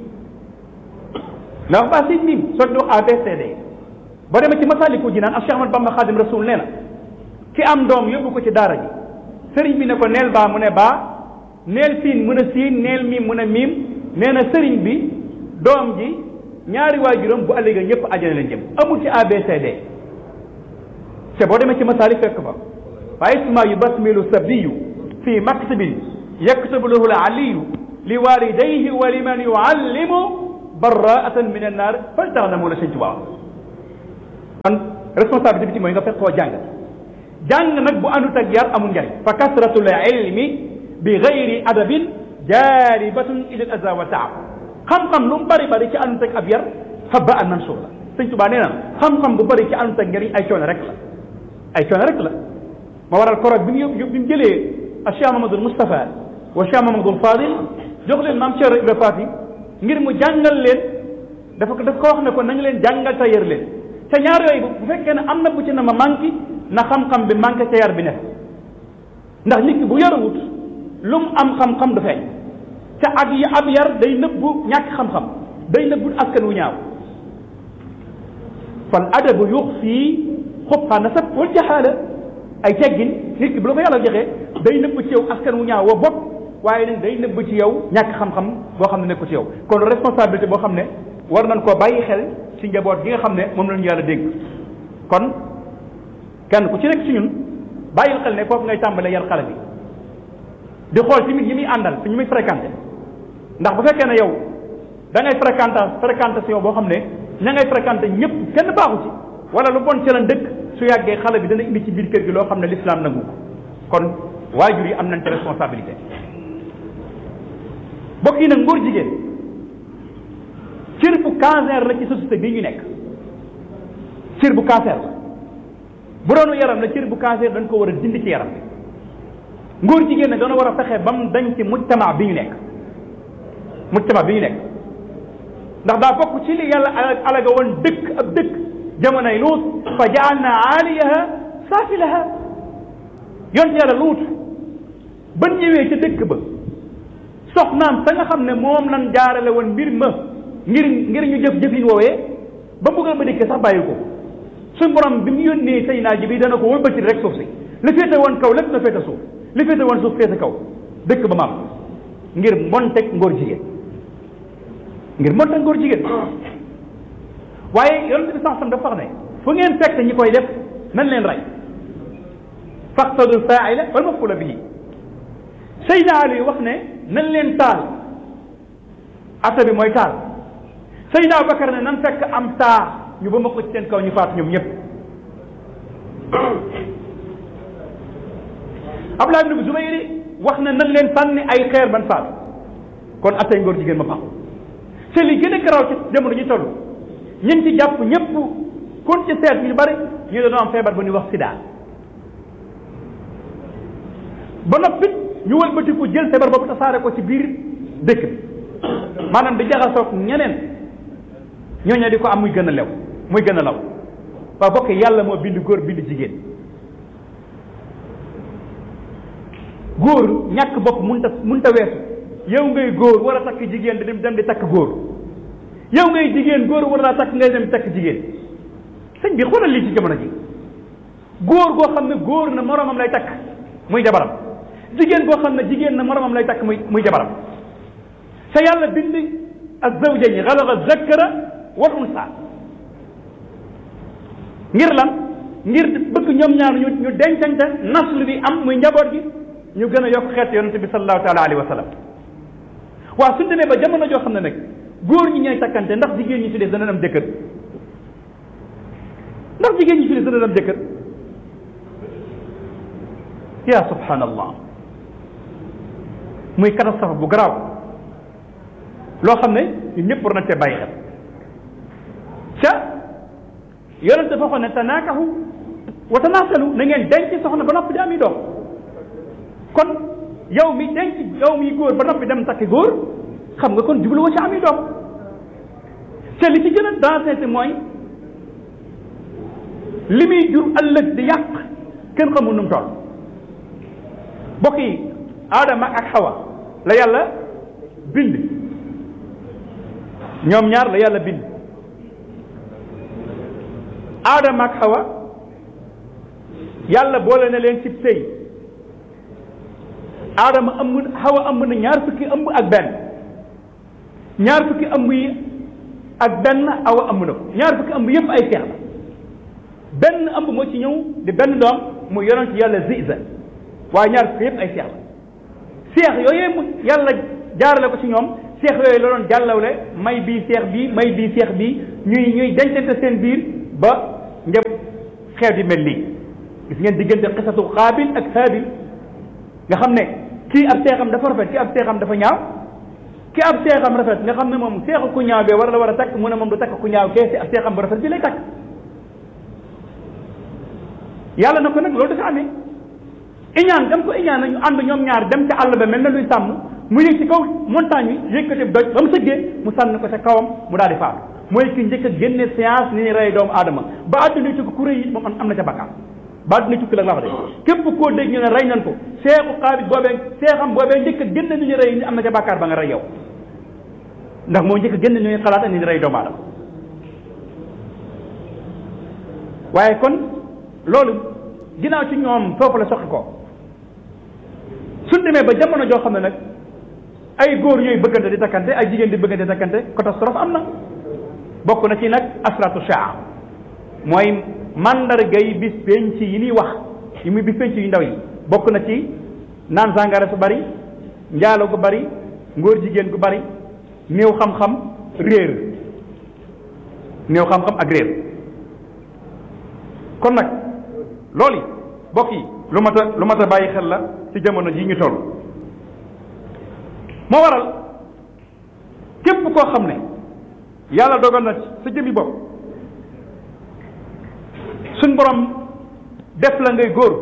na wax ba siin miim soo di wax A B C D boo demee ci masaliku jinaan ak Cheikh Ahmad Bamba Xaadim Rasul nee na ki am doom yóbbu ko ci daara ji sëriñ bi ne ko neel baa mu ne baa neel siin mu ne siin neel miim mu ne miim nee na sëriñ bi doom ji ñaari waajuram bu ëllëgee ñëpp àjjana leen jëm amul ci A B C D te boo demee ci masaali fekk fa waaye isma yu basmilu sabiyu fi maktibin yaktubu lahu aliyu li walidayhi wa liman yuallimu barraatan min annaar faltaxnamu la sëñ Tuubaa kon responsabilité bi ci mooy nga fekk koo jàng jàng nag bu àndut ak yar amul njariñ fa kasratul ilmi bi gayri adabin jaalibatun ila al aza wa taab xam-xam lu mu bari bari ci àndut ak ab yar habba an mansur la sëñ Tuubaa nee na xam-xam bu bari ci àndut ak njariñ ay coono rek la ay coono rek la ma waral korog bi mu bi mu jëlee a Cheikh Mamadou Moustapha wa Cheikh Mamadou Fadil jox leen maam Cheikh Ibra Faati ngir mu jàngal leen dafa ko daf ko wax ne ko nañu leen jàngal te yar leen te ñaar yooyu bu fekkee ne am na bu ci na ma manqué na xam-xam bi manqué ca yar bi ne ndax nit ki bu yarawut lu mu am xam-xam du feeñ te ak yi ab yar day nëbbu ñàkk xam-xam day nëbbu askan wu ñaaw fal adabu yux fii xubxa nasab wal jaxaala ay teggin nit ki bu la ko yàlla joxee day nëbb ci yow askan wu ñaaw wa bopp waaye nag day nëbb ci yow ñàkk xam-xam boo xam ne nekku ci yow kon responsabilité boo xam ne war nañ koo bàyyi xel ci njaboot gi nga xam ne moom lañu yàlla dénk kon kenn ku ci nekk ci ñun bàyyil xel ne foofu ngay tàmbalee yar xale bi di xool tamit yi muy àndal fi ñu muy fréquenté ndax bu fekkee ne yow da ngay fréquenté fréquentation boo xam ne ña ngay fréquenté ñëpp kenn baaxu ci wala lu bon ci la dëkk su yàggee xale bi dana indi ci biir kër gi loo xam ne l'islam nangu ko kon waajur yi am nañ ci responsabilité bokk yi nag ngóor jigéen cër bu cancer la ci société bii ñu nekk cër bu cancer la bu doonu yaram la cër bu cancer dañ ko war a dindi ci yaram bi ngóor jigéen nag dana war a fexe ba mu dañ ci mujtama bi ñu nekk mujtama bi ñu nekk ndax daa bokk ci li yàlla alaga woon dëkk ab dëkk jamonoy luut fa jaalna aaliyaha saafilaha yonte yàlla luut ba ñëwee ca dëkk ba soxnaam sa nga xam ne moom lan jaarale woon mbir ma ngir ngir ñu jëf jëfin woowee ba buggal ba dikkee sax bàyyi ko suñ borom bi mu yónnee say naa ji bi dana ko wëlbati rek suuf si li féete woon kaw lépp na féete suuf li féete woon suuf féete kaw dëkk ba maam ngir monteg ngóor jigéen ngir monteg ngóor jigéen waaye yonent bi sax sam dafa wax ne fu ngeen fekk ñi koy def nan leen rey faqtadul faaila wal mafula bihi Seydina Ali wax ne nan leen taal ata bi mooy taal Seydina Abubakar ne nan fekk am taa ñu ba ma ko ci seen kaw ñu faatu ñoom ñëpp Abdullah ibn Zubayr wax ne nan leen sànni ay xeer ban faatu kon atay ngóor jigéen ma baaxul te li gën a garaaw ci jamono ñu toll ñun ci jàpp ñëpp kon ci seet ñu bari ñu dañoo am feebar ba ñuy wax sida ba noppi ñu wëlbatiku jël feebar boobu tasaare ko ci biir dëkk bi maanaam di jaxasoog ñeneen ñooñu di ko am muy gën a lew muy gën a law waaw bokk yàlla moo bind góor bind jigéen góor ñàkk bopp munta munta weesu yow ngay góor war a takk jigéen di dem dem di takk góor yow ngay jigéen góor war naa takk ngay dem takk jigéen sëñ bi xoolal lii ci jamono ji góor goo xam ne góor na moromam lay takk muy jabaram jigéen goo xam ne jigéen na moromam lay takk muy muy jabaram te yàlla bind az-zawjayni xalaqa zakara wal unsa ngir lan ngir bëgg ñoom ñaar ñu ñu dencante nasl bi am muy njaboot gi ñu gën a yokk xeet yonente bi sallallahu taala alayhi wa sallam waaw suñ demee ba jamono joo xam ne nag góor ñi ñooy takkante ndax jigéen ñi ci des dana am jëkkër ndax jigéen ñi ci des dana am jëkkër ya subhanallah muy catastrophe bu garaaw loo xam ne ñun ñëpp war nañ cee bàyyi xel ca yonent dafa waxoon ne tanaakahu wa tanaasalu na ngeen denc soxna ba noppi di ami doom kon yow mi denc yow mi góor ba noppi dem takki góor xam nga kon jubluwoo ci ami doom te li ci gën a dansé mooy li muy jur ëllëg di yàq kenn xamul nu mu toll mbokk yi aadama ak xawa la yàlla bind ñoom ñaar la yàlla bind aadama ak xawa yàlla boole na leen ci sëy aadama ëmb xawa ëmb na ñaar fukki ëmb ak benn ñaar fukki ëmb yi ak benn awa ëmb na ko ñaar fukki ëmb yépp ay seex la benn ëmb moo ci ñëw di benn doom mu yonent yàlla ziza waaye ñaar fukki yépp ay seex la seex yooyu mu yàlla jaarale ko ci ñoom seex yooyu la doon jàllawle may bii seex bii may bii seex bii ñuy ñuy dencante seen biir ba xeet yi mel nii gis ngeen diggante xisatu xaabil ak haabil nga xam ne kii ab seexam dafa rafet kii ab seexam dafa ñaaw ki ab seexam rafet nga xam ne moom seexu ku ñaaw bee war la war a takk mu ne moom du takk ku ñaaw kee si ab seexam bu rafet bi lay takk yàlla na ko nag loolu dafa amee iñaan dem ko iñaan nañu ànd ñoom ñaar dem ca àll ba mel na luy sàmm mu yëg ci kaw montagne bi yëkkati doj ba mu sëggee mu sànni ko ca kawam mu daal di faatu mooy ki njëkk a génne science ni ni rey doomu aadama ba àdduna tukki ku rëy yi moom am na ca bakkaar ba àdduna tukki la la wax de képp koo dégg ñu ne rey nañ ko seexu xaabit boobee seexam boobee njëkk a génne ni ñu rey ni am na ca bakkaar ba nga rey yow ndax moo njëkk a génne ni ñu xalaat ni ñu rey doomu aadama waaye kon loolu ginnaaw ci ñoom foofu la soqi ko suñ demee ba jamono joo xam ne nag ay góor ñooy bëggante di takkante ay jigéen di bëggante di takkante catastrophe am na bokk na ci nag asratu shaa mooy mandargay bis penc yi ñuy wax yi muy bis penc yu ndaw yi bokk na ci naan sàngara su bari njaalo gu bari ngóor jigéen gu bari néew xam-xam réer néew xam-xam ak réer kon nag loolu bokk yi lu mat a lu mat a bàyyi xel la ci jamono ji ñu toll moo waral képp koo xam ne yàlla dogal na sa jëmmi bopp suñ borom def la ngay góor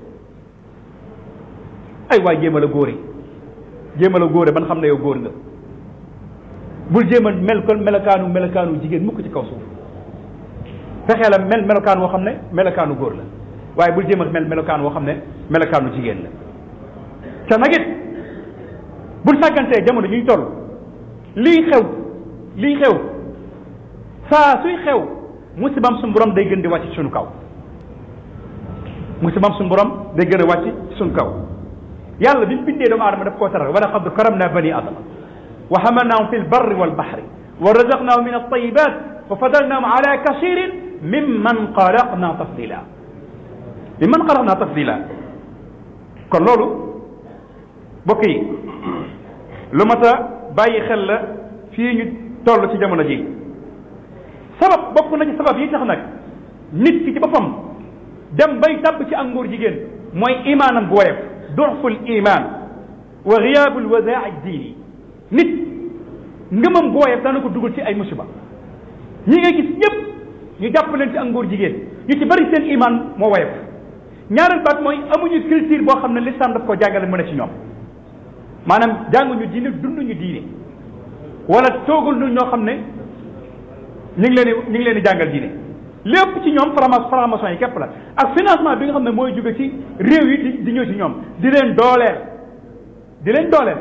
ay waay jéem a la góore jéem a la góore ban xam ne yow góor nga bul jéem a mel kon melokaanu melokaanu jigéen mukk ci kaw suuf fexee la mel melokaan woo xam ne melokaanu góor la waaye bul jéem a mel melokaan woo xam ne melokaanu jigéen la te nag it bul sàggantee jamono ñuy toll lii xew lii xew saa suy xew musibam suñu borom day gën di wàcc ci suñu kaw musibam suñu borom day gën a wàcc ci suñu kaw yàlla bi mu bindee doomu aadama daf koo taral wa laqad karamna bani adama wa hamalnaahum fi lbarri walbahri wa razaqnaahum min altayibat wa fadalnaahum ala kasirin mimman xalaqna tafdila mimman xalaqna tafdila kon loolu bokk yi lu mat a bàyyi xel la fii ñu toll ci jamono ji sabab bokk na ci sabab yi tax nag nit ki ci boppam dem bay tabb ci ak ngóor jigéen mooy imaanam bu woyof duxful iman wa giyaabul wadaa diini nit ngëmam bu woyof dana ko dugal ci ay musiba ñi ngay gis ñëpp ñu jàpp leen ci ak ngóor jigéen ñu ci bari seen iman moo woyof ñaareel baat mooy amuñu culture boo xam ne l'islam daf ko jàngale mu ne ci ñoom maanaam jànguñu diine dunduñu diine wala toogul ñu ñoo xam ne ñu ngi leen di ñu ngi leen di jàngal diine lépp ci ñoom franc franc-maçon yi képp la ak financement bi nga xam ne mooy jóge ci réew yi di di ñëw ci ñoom di leen dooleel di leen dooleel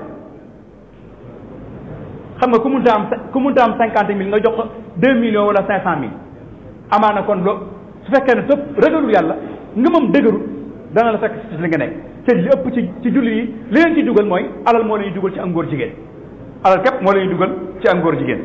xam nga ku munta am ku munta am cinquante mille nga jox ko deux millions wala cinq cent mille amaana kon lo su fekkee ne sëpp ragalul yàlla ngëmam dëgërul dana la fekk ci li nga nekk te li ëpp ci ci julli yi li leen ci dugal mooy alal moo leen dugal ci ak ngóor jigéen alal képp moo leen dugal ci ak ngóor jigéen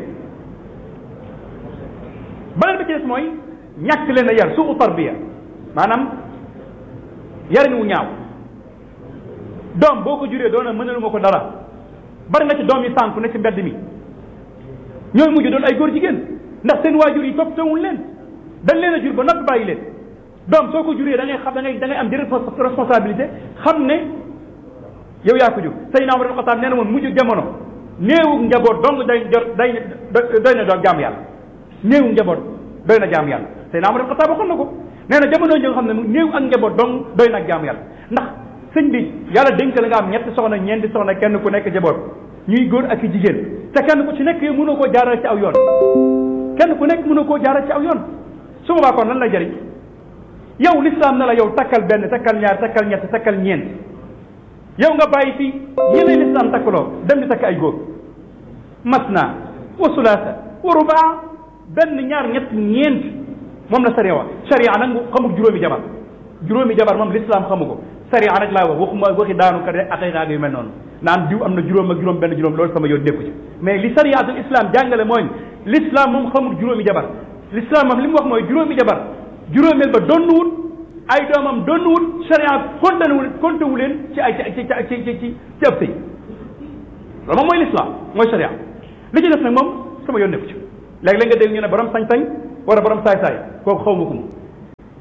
beneen bi ci des mooy ñàkk leen a yar suu tarbiya maanaam yarin wu ñaaw doom boo ko juree doona mënaluma ko dara bari na ci doom yi sànku ne ci mbedd mi ñooy mujj doon ay góor jigéen ndax seen waajur yi toppatoowul leen dañ leen a jur ba noppi bàyyi leen doom soo ko juree da ngay xam da ngay da ngay am di responsabilité xam ne yow yaa ko jur Seydina Umar ibn Xattaab nee na woon mujj jamono néewu njaboot dong day jot day doy na doon jaam yàlla néewu njaboot doy na jaam yàlla Seydina Umar ibn Xattaab waxoon na ko nee na jamono ji nga xam ne néew ak njaboot dong doy na jaam yàlla ndax sëñ bi yàlla dénk la nga am ñetti soxna ñeenti soxna kenn ku nekk jaboot ñuy góor ak i jigéen te kenn ku ci nekk yow mënoo koo jaaral ci aw yoon kenn ku nekk mënoo koo jaaral ci aw yoon su boobaa kon lan la jëriñ yow l'islam na la yow takkal benn takkal ñaar takkal ñett takkal ñeent yow nga bàyyi fi yeneen l'islam takkaloo dem di takk ay góor masna wa sulaasa wa rubaa benn ñaar ñett ñeent moom la sariya wax sariya nag xamul juróomi jabar juróomi jabar moom l'islam xamu ko sariya nag laa wax waxuma waxi daanu ka de aqiqa yu mel noonu naan diw am na juróom ak juróom benn juróom loolu sama yoon nekku ci mais li sariyatul islam jàngale mooy l'islam moom xamul juróomi jabar l'islam moom li mu wax mooy juróomi jabar juróomeel ba donnuwut ay doomam donnuwut sariya kontewul kontewu leen ci ay ci ci ci ci ci ci ab sëy loolu moom mooy l'islam mooy sariya li ci def nag moom sama yoon nekku ci léegi la nga dégg ñu ne borom sañ-sañ wala borom saay-saay kooku xaw ma ko moom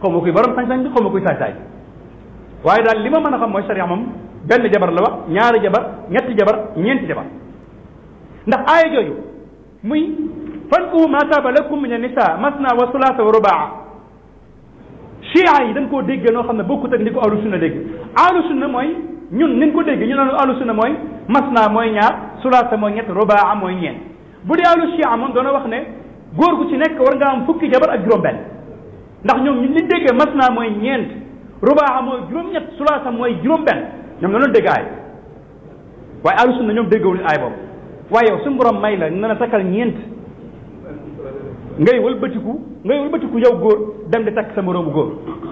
xaw ma kuy borom sañ-sañ bi xaw ma kuy saay-saay waaye daal li ma mën a xam mooy sharia moom benn jabar la wax ñaari jabar ñetti jabar ñeenti jabar ndax aaya jooju muy fankuhu ma taaba lakum min an-nisa masna wa sulaasa wa rubaa chia yi dañ koo déggee noo xam ne bokkut ak ni ko ahlu sunna dégg ahlu sunna mooy ñun nin ko déggee ñu naan ahlu sunna mooy masna mooy ñaar sulaasa mooy ñett rubaa mooy ñeent bu dee ahlu chia moom doona wax ne góor gu ci nekk war nga am fukki jabar ak juróom-benn ndax ñoom ñu liñ déggee masna mooy ñeent rubaa mooy juróom-ñett sulaasa mooy juróom-benn ñoom noonu dégg aay waaye ahlu sunna ñoom déggawuñu aay boobu waaye yow suñu borom may la na la takkal ñeent ngay wëlbatiku ngay wëlbatiku yow góor dem di takk sa moroomu góor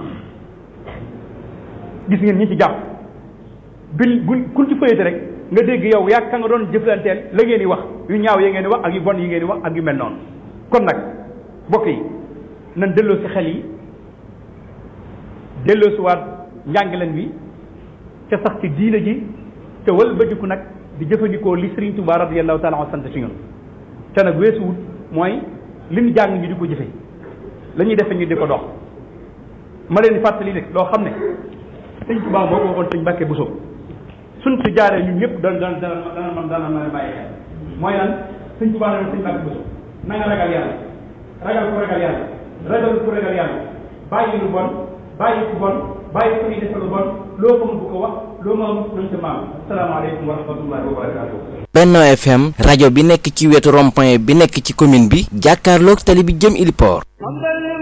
gis ngeen ñi ci jàpp bil bu kun ci fëyate rek nga dégg yow yaa ka nga doon jëflanteel la ngeen di wax yu ñaaw yi ngeen di wax ak yu bon yi ngeen di wax ak yu mel noonu kon nag mbokk yi nan delloo si xel yi delloo si waat njàngaleen wi ca sax ci diina ji te wëlbatiku nag di jëfandikoo li Sëriñ Tuubaa radiyallahu taala an sant ci ñun te nag weesuwut mooy li ñu jàng ñu di ko jëfe la ñuy defe ñu di ko dox ma leen di fàttali nag loo xam ne sëñ Tuubaa moo ko waxoon sëñ Mbàkke Buso suñ ci jaaree ñun ñëpp dana dana dana dana man dana mën a bàyyi xel mooy lan sëñ Tuubaa ne sëñ Mbàkke Buso na nga ragal yàlla ragal ku ragal yàlla ragal ku ragal yàlla bàyyi lu bon bàyyi ku bon bàyyi ku ñuy defe lu bon loo ko mun bu ko wax loo ma mun nañ sa maam asalaamaaleykum wa rahmatullahi wa barakatuh Benno FM rajo bi nekk ci wetu rond-point bi nekk ci commune bi jàkkaarloog tali bi jëm Iliport